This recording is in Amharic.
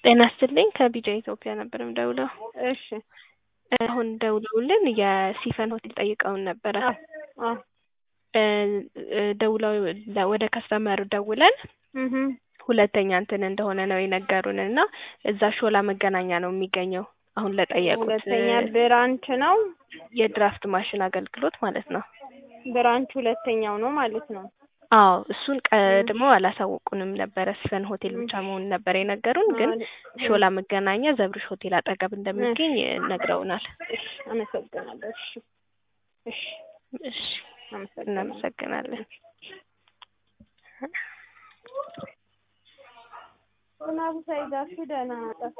ጤና ይስጥልኝ ከቢጃ ኢትዮጵያ ነበር የምደውለው። እሺ አሁን ደውለውልን የሲፈን ሆቴል ጠይቀውን ነበረ። አዎ እ እ ደውለው ወደ ከስተመሩ ደውለን እህ ሁለተኛ እንትን እንደሆነ ነው የነገሩን እና እዛ ሾላ መገናኛ ነው የሚገኘው። አሁን ለጠየቁት ሁለተኛ ብራንች ነው። የድራፍት ማሽን አገልግሎት ማለት ነው። ብራንች ሁለተኛው ነው ማለት ነው። አዎ እሱን ቀድመው አላሳወቁንም ነበረ። ሲፈን ሆቴል ብቻ መሆኑን ነበር የነገሩን። ግን ሾላ መገናኛ ዘብርሽ ሆቴል አጠገብ እንደሚገኝ ነግረውናል። እሺ አመሰግናለሁ። እሺ እሺ እሺ አመሰግናለሁ። እናመሰግናለን። ዝናቡ ሳይዛችሁ ደህና